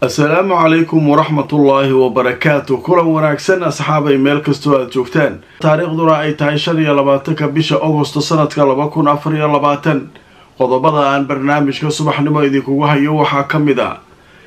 assalaamu calaykum waraxmatullaahi wabarakaatu kulan wanaagsan asxaabay meel kastoo aada joogtaan taariikhduna ay tahay shan iyo labaatanka bisha agosto sanadka laba kun afar iyo labaatan qodobada aan barnaamijka subaxnimo idinkugu hayo waxaa ka mid a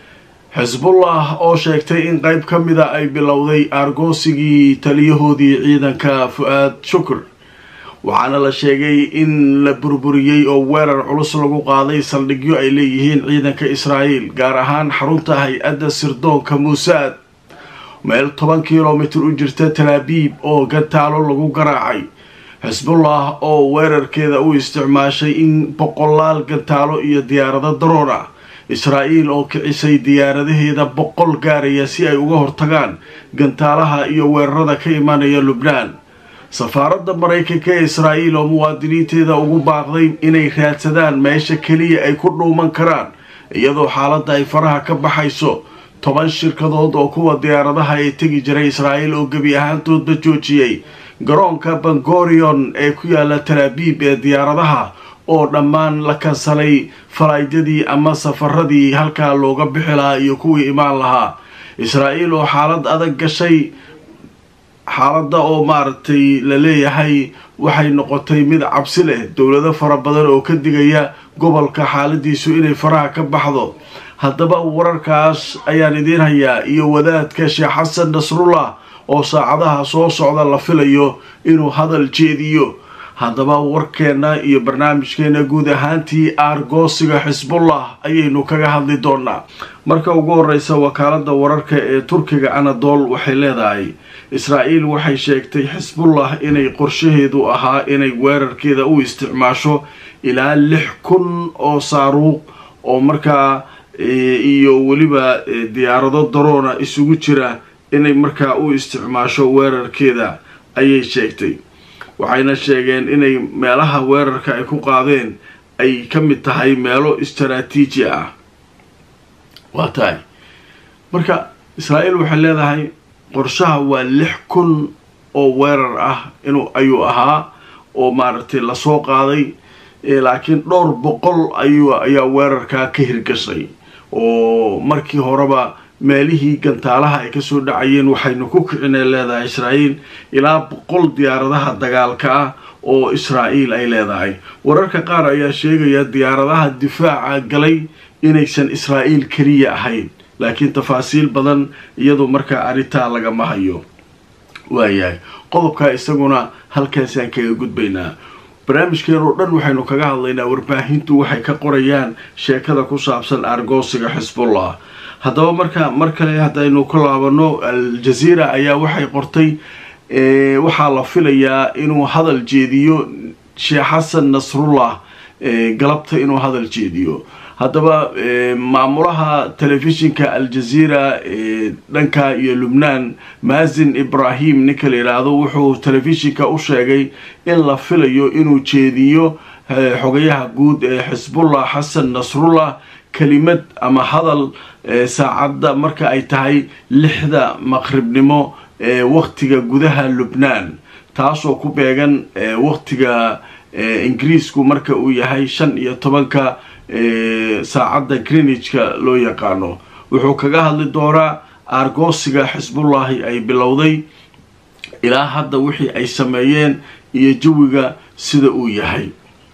xisbullah oo sheegtay in qeyb ka mida ay bilowday aargoosigii taliyahoodii ciidanka fu-aad shukur waxaana la sheegay in la burburiyey oo weerar culus lagu qaaday saldhigyo ay leeyihiin ciidanka israa'iil gaar ahaan xarunta hay-adda sirdoonka muusaad meel toban kilomitir u jirta talaabiib oo gantaalo lagu garaacay xisbullah oo weerarkeeda u isticmaashay in boqolaal gantaalo iyo diyaarado daroon ah israa'iil oo kicisay diyaaradaheeda boqol gaaraya si ay uga hortagaan gantaalaha iyo weerarada ka imanaya lubnaan safaaradda maraykanka ee israa'iil oo muwaadiniinteeda ugu baaqday inay raadsadaan meesha keliya ay ku dhuuman karaan iyadoo xaaladda ay faraha ka baxayso toban shirkadood oo kuwa diyaaradaha ee tegi jiray israa'iil oo gebi ahaantoodba joojiyey garoonka bangorion ee ku yaala talaabiib ee diyaaradaha oo dhammaan la kansalay falaaydadii ama safaradii halkaa looga bixi lahaa iyo kuwii imaan lahaa israa'iil oo xaalad adag gashay xaaladda oo maaragtay la leeyahay waxay noqotay mid cabsi leh dowlado fara badan oo ka digaya gobolka xaaladiisu inay faraha ka baxdo haddaba wararkaas ayaan idiin hayaa iyo wadaadka sheekh xasan nasrullah oo saacadaha soo socda la filayo inuu hadal jeediyo haddaba warkeenna iyo barnaamijkeenna guud ahaantii aargoosiga xisbullah ayaynu kaga hadli doonaa marka ugu horeysa wakaaladda wararka ee turkiga anadol waxay leedahay israa'iil waxay sheegtay xisbullah inay qorshaheedu ahaa inay weerarkeeda u isticmaasho ilaa lix kun oo saaruuq oo markaa iyo weliba diyaarado daroona isugu jira inay markaa u isticmaasho weerarkeeda ayay sheegtay waxayna sheegeen inay meelaha weerarka ay ku qaadeen ay ka mid tahay meelo istaraatiiji ah waa tahay marka israa'iil waxay leedahay qorshaha waa lix kun oo weerar ah inuu ayuu ahaa oo maaragtay lasoo qaaday laakiin dhowr boqol ayuu ayaa weerarkaa ka hirgashay oo markii horeba meelihii gantaalaha ay kasoo dhacayeen waxaynu ku kicinay leedahay israa'iil ilaa boqol diyaaradaha dagaalka ah oo israa'iil ay leedahay wararka qaar ayaa sheegaya diyaaradaha difaaca galay inaysan israa'iil keliya ahayn laakiin tafaasiil badan iyadu markaa arrintaa lagama hayo waayahay qodobkaa isaguna halkaasaan kaga gudbaynaa barnaamijkeen oo dhan waxaynu kaga hadlaynaa warbaahintu waxay ka qorayaan sheekada ku saabsan aargoosiga xisbullah haddaba marka mar kale haddaynu ka laabano al-jaziira ayaa waxay qortay waxaa la filayaa inuu hadal jeediyo sheekh xasan nasrullah galabta inuu hadal jeediyo haddaba maamulaha telefishinka al-jaziira dhanka iyo lubnaan maasin ibrahim ninka la yidhaahdo wuxuu telefishinka u sheegay in la filayo inuu jeediyo xogayaha guud ee xisbullah xasan nasrullah kelimad ama hadal saacadda marka ay tahay lixda maqribnimo ee waqtiga gudaha lubnaan taasoo ku beegan waqtiga ingiriisku marka uu yahay shan iyo tobanka saacadda greenwichka loo yaqaano wuxuu kaga hadli doonaa aargoosiga xisbullahi ay bilowday ilaa hadda wixii ay sameeyeen iyo jawiga sida uu yahay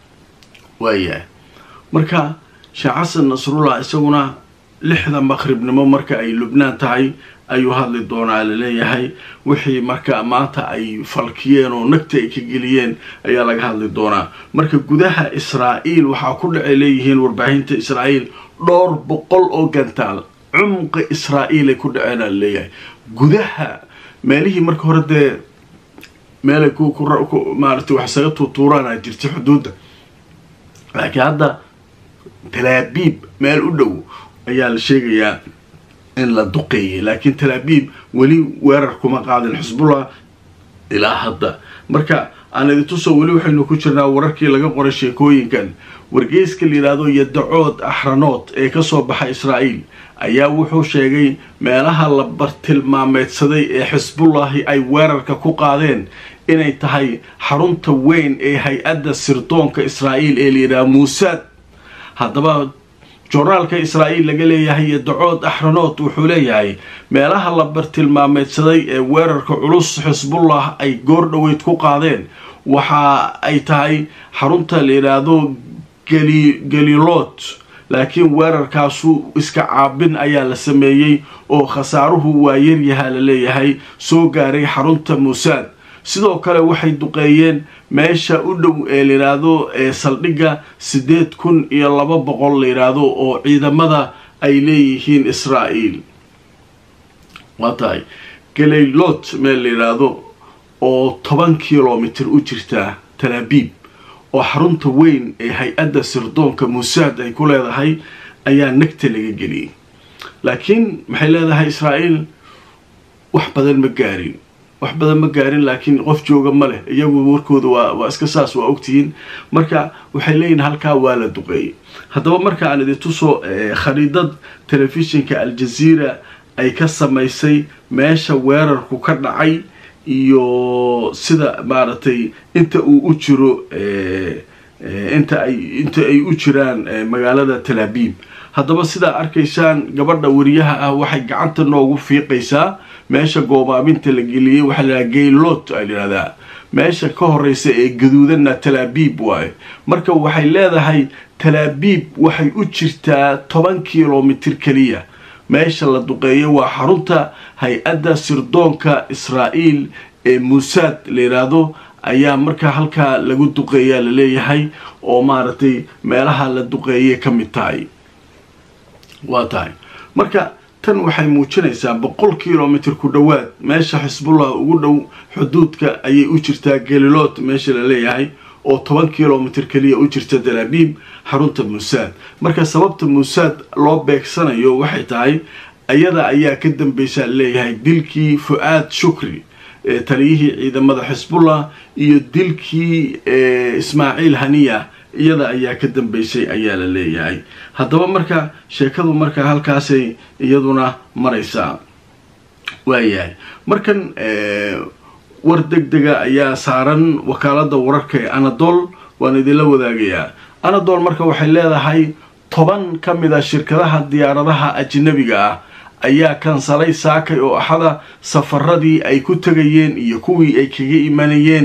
waayahay marka sheekh xasan nasrullah isaguna lixda maqribnimo marka ay lubnaan tahay ayuu hadli doonaa laleeyahay wixii marka maanta ay falkiyeen oo nagta ay ka geliyeen ayaa laga hadli doonaa marka gudaha israa'iil waxaa ku dhacay leeyihiin warbaahinta israa'iil dhowr boqol oo gantaal cumqa israa'iil ay ku dhaceen laleeyahay gudaha meelihii marka hore dee meelay maarata wax isaga tuutuuraana jirta xuduudda laakiin hadda talaabiib meel u dhow ayaa la sheegayaa in la duqeeyay laakiin talaabiib weli weerar kuma qaadin xisbullah ilaa hadda marka aan idintusoo weli waxaynu ku jirnaa wararkii laga qoray sheekooyinkan wargeyska la yidhaahdo yadacood axranood ee kasoo baxa israa'iil ayaa wuxuu sheegay meelaha la bartilmaameedsaday ee xisbullahi ay weerarka ku qaadeen inay tahay xarunta weyn ee hay-adda sirdoonka israa'iil ee la yidhaha muusaad haddaba joornaalka israa'iil laga leeyahay iyo dacood axranood wuxuu leeyahay meelaha la bartilmaameedsaday ee weerarka culus xisbullah ay goor dhoweyd ku qaadeen waxa ay tahay xarunta la yidhaahdo galilood laakiin weerarkaasu iska caabin ayaa la sameeyey oo khasaaruhu waa yaryahaa la leeyahay soo gaaray xarunta muusaad sidoo kale waxay duqeeyeen meesha u dhow ee la yidhaahdo ee saldhigga siddeed kun iyo laba boqol la yidhaahdo oo ciidamada ay leeyihiin israa'iil waa tahay galilood meel la yidhaahdo oo toban kilomitir u jirta talaabiib oo xarunta weyn ee hay-adda sirdoonka muusaad ay ku leedahay ayaa nagta laga geliyey laakiin maxay leedahay israa'iil wax badan ma gaarin wax badan ma gaarin laakiin qof jooga ma leh iyagu warkooda waa waa iska saas waa ogtihiin marka waxay leeyihin halkaa waa la duqeeyey haddaba marka aan idin tuso khariidad telefishinka aljaziira ay ka samaysay meesha weerarku ka dhacay iyo sida maaragtay inta uu u jiro inta ay inta ay u jiraan magaalada talaabiib haddaba sidaa arkaysaan gabadha wariyaha ah waxay gacanta noogu fiiqaysaa meesha goobaabinta la geliyey waxaa la yidhaha gaylot ay yidhahdaa meesha ka horeysa ee gaduudanna talaabiib waaye marka waxay leedahay talaabiib waxay u jirtaa toban kilomitir keliya meesha la duqeeyo waa xarunta hay-adda sirdoonka israa'iil ee muusaad la yidhaahdo ayaa markaa halkaa lagu duqeeyaa la leeyahay oo maaragtay meelaha la duqeeyay ka mid tahay waa tahay marka tan waxay muujinaysaa boqol kilomitr ku dhowaad meesha xisbullah ugu dhow xuduudka ayay u jirtaa galilood meesha la leeyahay oo toban kilomitr keliya u jirta dalaabiib xarunta muusaad marka sababta muusaad loo beegsanayo waxay tahay ayada ayaa ka dambaysaa leeyahay dilkii fu-aad shukri taliyihii ciidamada xisbullah iyo dilkii ismaaciil haniya iyada ayaa ka dambaysay ayaa la leeyahay haddaba marka sheekadu marka halkaasay iyaduna maraysaa waayahay markan war deg dega ayaa saaran wakaalada wararka ee anadol waan idinla wadaagayaa anadol marka waxay leedahay toban ka mid a shirkadaha diyaaradaha ajnabiga ah ayaa kansalay saakay oo axada safaradii ay ku tegayeen iyo kuwii ay kaga imanayeen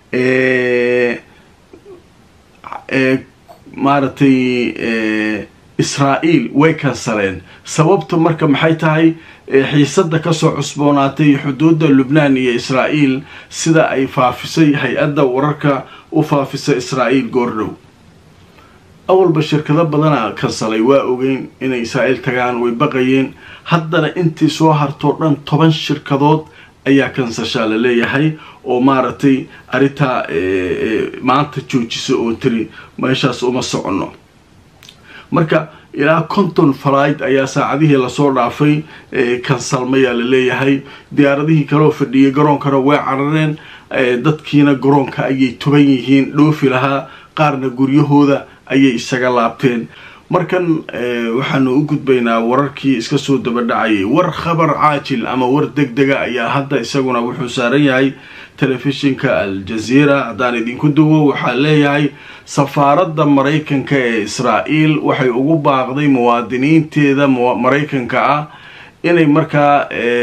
maaragtay israa'iil way kansaleen sababta marka maxay tahay xiisada kasoo cusboonaatay xuduudda lubnaan iyo israa'iil sida ay faafisay hay-adda wararka u faafisa israa'iil goordhow awalba shirkado badana kansalay waa ogeyn inay israa'iil tagaan way baqayeen haddana intii soo hartoo dhan toban shirkadood ayaa kansashaa la leeyahay oo maaragtay arrintaa maanta joojisa oo tiri meeshaas uma soconno marka ilaa konton falaid ayaa saacadihii lasoo dhaafay kansalmayaa la leeyahay diyaaradihii kaloo fadhiyay garoonkana way carareen dadkiina garoonka ayay tuban yihiin dhoofi lahaa qaarna guryahooda ayay isaga laabteen markan waxaanu u gudbaynaa wararkii iska soo dabadhacayay war khabar caajil ama war deg dega ayaa hadda isaguna wuxuu saaran yahay telefishinka al-jaziira haddaan idinku duwo waxaa leeyahay safaaradda maraykanka ee israa'iil waxay ugu baaqday muwaadiniinteeda maraykanka ah inay markaa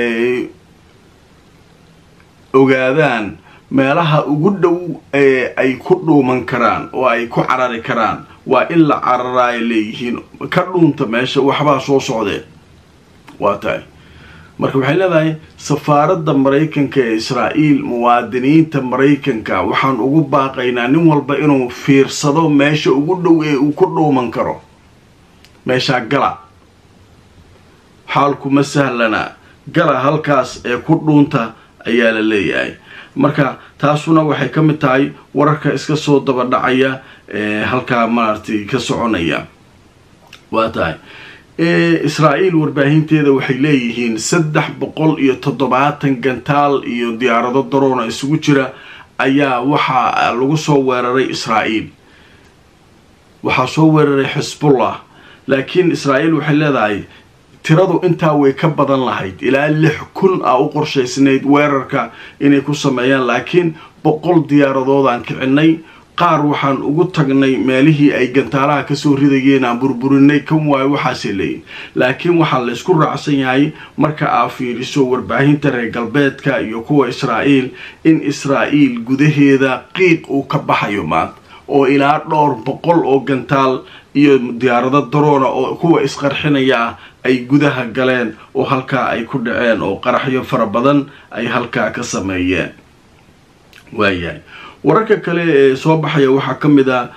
ogaadaan meelaha ugu dhow ee ay ku dhuuman karaan oo ay ku carari karaan waa in la cararaa ay leeyihiin ka dhuunta meesha waxbaa soo socdeen waa tahay marka waxay leedahay safaaradda maraykanka ee israa'iil muwaadiniinta maraykanka waxaan ugu baaqaynaa nin walba inuu fiirsado meesha ugu dhow ee uu ku dhuuman karo meeshaa gala xaalkuma sahlana gala halkaas ee ku dhuunta ayaa la leeyahay marka taasuna waxay ka mid tahay wararka iska soo dabadhacaya ee halkaa maaragtay ka soconaya waa tahay israa'iil warbaahinteeda waxay leeyihiin saddex boqol iyo toddobaatan gantaal iyo diyaarado daroona isugu jira ayaa waxaa lagu soo weeraray israa'iil waxaa soo weeraray xisbullah laakiin israa'iil waxay leedahay tiradu intaa way ka badan lahayd ilaa lix kun a u qorshaysnayd weerarka inay ku sameeyaan laakiin boqol diyaaradoodaan kicinay qaar waxaan ugu tagnay meelihii ay gantaalaha kasoo ridayeen aan burburinay kan waayo waxaase leeyihin laakiin waxaa la ysku raacsan yahay marka aa fiiriso warbaahinta reer galbeedka iyo kuwa israa'iil in israa'iil gudaheeda qiiq uu ka baxayo maanta oo ilaa dhowr boqol oo gantaal iyo diyaarado daroona oo kuwa isqarxinaya ah ay gudaha galeen oo halkaa ay ku dhaceen oo qaraxyo fara badan ay halkaa ka sameeyeen waayahay wararka kale ee soo baxaya waxaa ka mid a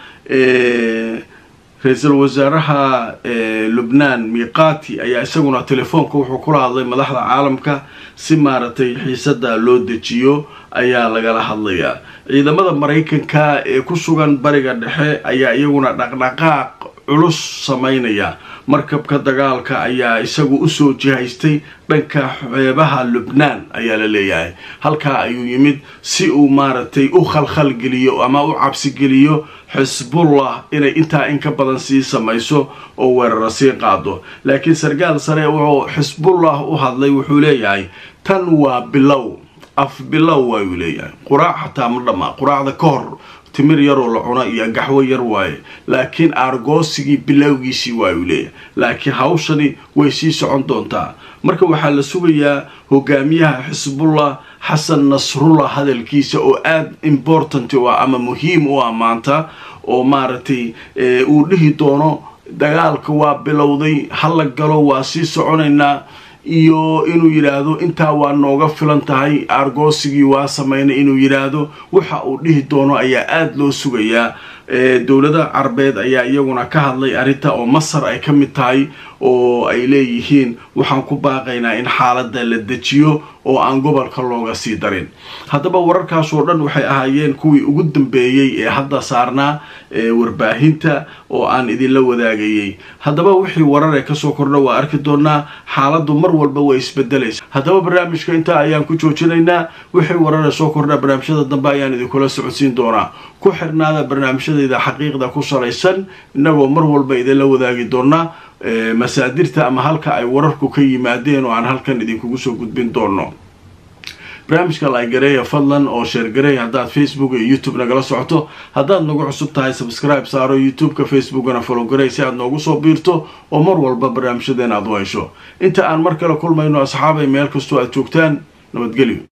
ra-iisul wasaaraha lubnaan miqati ayaa isaguna telefoonka wuxuu kula hadlay madaxda caalamka si maaragtay xiisada loo dejiyo ayaa lagala hadlayaa ciidamada maraykanka ee ku sugan bariga dhexe ayaa iyaguna dhaqdhaqaaq culus sameynaya markabka dagaalka ayaa isagu usoo jihaystay dhanka xeebaha lubnaan ayaa la leeyahay halkaa ayuu yimid si uu maaragtay u khalkhalgeliyo ama u cabsigeliyo xisbullah inay intaa in ka badan sii samayso oo weerara sii qaado laakiin sarkaal sare wuxuu xisbullah u hadlay wuxuu leeyahay tan waa bilow af bilow waayuu leeyahay quraac xataa ma dhammaa quraacda ka hor timir yaroo la cuno iyo gaxwo yar waaye laakiin aargoosigii bilowgiisii waayuu leeyahay laakiin hawshani way sii socon doontaa marka waxaa la sugayaa hogaamiyaha xisbullah xasan nasrullah hadalkiisa oo aada important u ah ama muhiim u ah maanta oo maaragtay uu dhihi doono dagaalka waa bilowday hala galo waa sii soconaynaa iyo inuu yidhaahdo intaa waa nooga filan tahay aargoosigii waa sameynay inuu yidhaahdo waxa uu dhihi doono ayaa aada loo sugayaa dowlada carabeed ayaa iyaguna ka hadlay arrinta oo masar ay ka mid tahay oo ay leeyihiin waxaan ku baaqaynaa in xaaladda la dejiyo oo aan gobolka looga sii darin haddaba wararkaasoo dhan waxay ahaayeen kuwii ugu dambeeyey ee hadda saarnaa warbaahinta oo aan idinla wadaagayay haddaba wixii warar ee kasoo kordha waa arki doonaa xaaladdu mar walba way isbedelaysa haddaba barnaamijka intaa ayaan ku joojinaynaa wixii warar ee soo kordha barnaamijyada dambe ayaan idinkula socodsiin doonaa ku xirnaada barnaamijyadayda xaqiiqda ku salaysan innagoo mar walba idinla wadaagi doonaa masaadirta ama halka ay wararku ka yimaadeen oo aan halkan idinkugu soo gudbin doono barnaamijka lagareeya fadlan oo sheergareey haddaad facebook iyo youtube nagala socoto haddaad nagu cusub tahay subscribe saaro youtube-ka facebookana falogarey si aad noogu soo biirto oo mar walba barnaamijyadeen aad u hesho inta aan mar kale kulmayno asxaabay meel kastoo aad joogtaan nabadgelyo